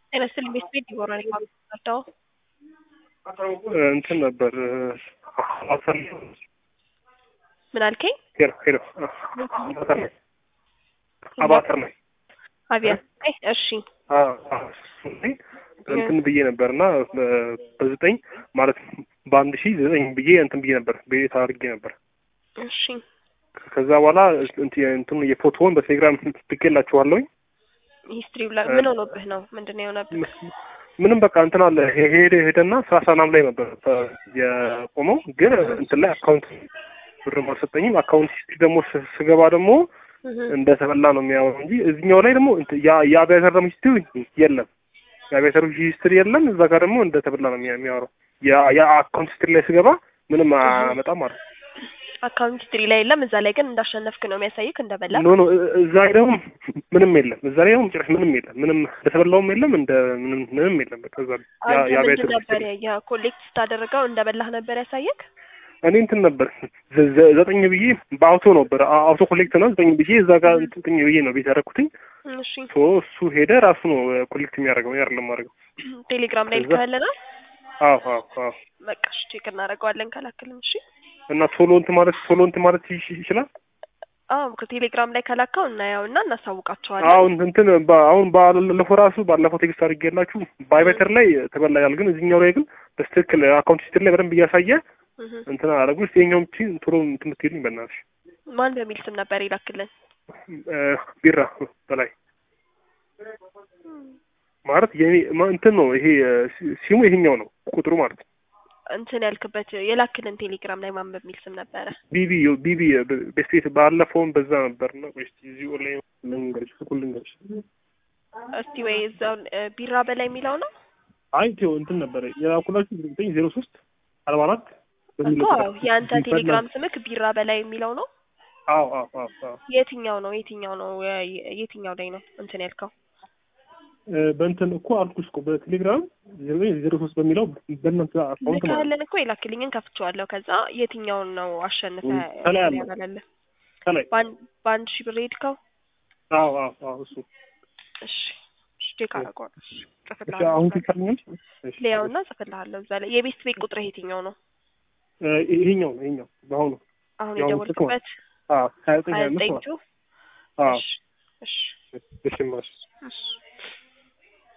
ጤና ይስጥልኝ ቤት ቤት ይሆናል የማመጣው እንትን ነበር አሰር ምን አልከኝ? ሄሎ ሄሎ አባተር ነኝ አባተር ነኝ አብያ እሺ እንትን ብዬ ነበር እና በዘጠኝ ማለት በአንድ ሺህ ዘጠኝ ብዬ እንትን ብዬ ነበር ቤት አድርጌ ነበር። እሺ ከዛ በኋላ እንትኑ የፎቶውን በቴሌግራም ልኬላችኋለሁኝ። ሂስትሪው ላይ ምን ሆኖብህ ነው? ምንድን ነው የሆነብህ? ምንም በቃ እንትን አለ ሄደ ሄደና ሰላሳ ምናምን ላይ ነበር የቆመው፣ ግን እንትን ላይ አካውንት ብርም አልሰጠኝም። አካውንት ሂስትሪ ደግሞ ስገባ ደግሞ እንደተበላ ነው የሚያወራው እንጂ እዚህኛው ላይ ደግሞ የአብያተር ደግሞ ሂስትሪ የለም። የአብያተር ሂስትሪ የለም። እዛ ጋር ደግሞ እንደተበላ ነው የሚያወራው። የአካውንት ሂስትሪ ላይ ስገባ ምንም አያመጣም ማለት ነው። አካውንት ሂስትሪ ላይ የለም። እዛ ላይ ግን እንዳሸነፍክ ነው የሚያሳይክ እንደበላ። ኖ ኖ እዛ ላይ ደግሞ ምንም የለም። እዛ ላይ ደግሞ ጭራሽ ምንም የለም። ምንም እንደተበላውም የለም እንደ ምንም ምንም የለም። በቃ እዛ አንተ ምንድን ነበር የኮሌክት ስታደርገው እንደበላህ ነበር ያሳየክ? እኔ እንትን ነበር ዘጠኝ ብዬ በአውቶ ነበር አውቶ ኮሌክት ነው ዘጠኝ ብዬ እዛ ጋር ዘጠኝ ብዬ ነው ቤት ያደረኩትኝ። እሺ ሶ እሱ ሄደ ራሱ ነው ኮሌክት የሚያደርገው ያር ለማድረገው ቴሌግራም ላይ ልካለናል። አዎ አዎ አዎ በቃ እሺ ቼክ እናደርገዋለን ከላክልም። እሺ እና ቶሎ እንትን ማለት ቶሎ እንትን ማለት ይችላል። አዎ ከቴሌግራም ላይ ከላካው እናየውና እናሳውቃቸዋለን። አሁን እንትን አሁን ባለፈው ራሱ ባለፈው ቴክስት አድርጌላችሁ ባይበተር ላይ ተበላያል፣ ግን እዚህኛው ላይ ግን በስትክክል አካውንት ሂስትሪ ላይ በደንብ እያሳየ እንትን አደረጉ። ስ የኛውም ቺ ቶሎ እንትን ምትሄዱኝ በእናትሽ። ማን በሚል ስም ነበር ይላክልን? ቢራ በላይ ማለት የኔ እንትን ነው ይሄ ሲሙ ይሄኛው ነው ቁጥሩ ማለት ነው። እንትን ያልክበት የላክልን ቴሌግራም ላይ ማን በሚል ስም ነበረ? ቢቢ ቢቢ ቤስቴት ባለፈውም በዛ ነበር እና ቆይ እስኪ እዚህ ኦንላይን ልንገርሽ ስልኩን ልንገርሽ። እስቲ ወይ እዛው ቢራ በላይ የሚለው ነው። አይ ቴው እንትን ነበረ የላኩላችሁ ዘጠኝ ዜሮ ሶስት አርባ አራት እኮ የአንተ ቴሌግራም ስምክ ቢራ በላይ የሚለው ነው። አዎ አዎ አዎ አዎ የትኛው ነው የትኛው ነው የትኛው ላይ ነው እንትን ያልከው? በእንትን እኮ አልኩሽ እኮ በቴሌግራም ዜሮ ዜሮ ሶስት በሚለው በእናንተ አካውንት ማለት ልካለን እኮ የላክልኝን ከፍቼዋለሁ። ከዛ የትኛውን ነው አሸንፈ ከላይ አለ ያበላለ ከላይ በአንድ ሺህ ብር ሄድከው? አዎ አዎ አዎ እሱ እሺ ቼክ አደርገዋለሁ። እሺ ጽፍልሃለሁ። አሁን ትካልኛል ሊያውና ጽፍልሃለሁ እዛ ላይ የቤስት ቤት ቁጥር የትኛው ነው? ይሄኛው ነው ይሄኛው በአሁኑ አሁን ያው የደወልክበት አዎ ሀያ ዘጠኝ ሀያ ሀያ አምስት ዘጠኝ ማለት ቱ አዎ እሺ እሺ እሺ ማሽ እሺ